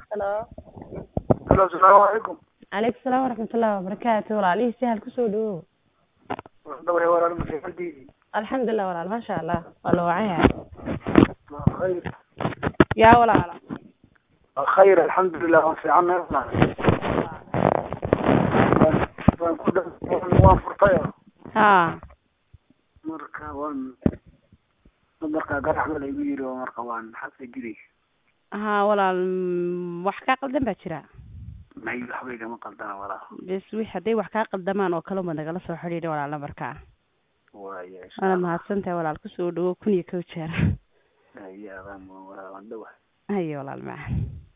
halo halo asalaamu calaykum calaykum salaam waraxmatullahi wabarakaatu walaalihii sahal kusoo dhawow dhawre walaal masiixadiidi alxamdulilah walaal maasha allah waa la wacaya waa khayr yaa walaala waa khayr alxamdulilah waan fiicannay walaal waan waan ku dha waan furtay ha marka waan marka garaxma laygu yiri oo marka waan xabsa giri ha walaal mm, wax kaa qaldan baa jira may waxba igama qaldana walaal bes wix hadday wax kaa qaldamaan oo kale uma nagala soo xidhiidha walaal namarkaa waaya insha waana allah mahadsantahay walaal kusoo dhawow kun iyo kow jeer ya waan waan dhawahay haye walaal maca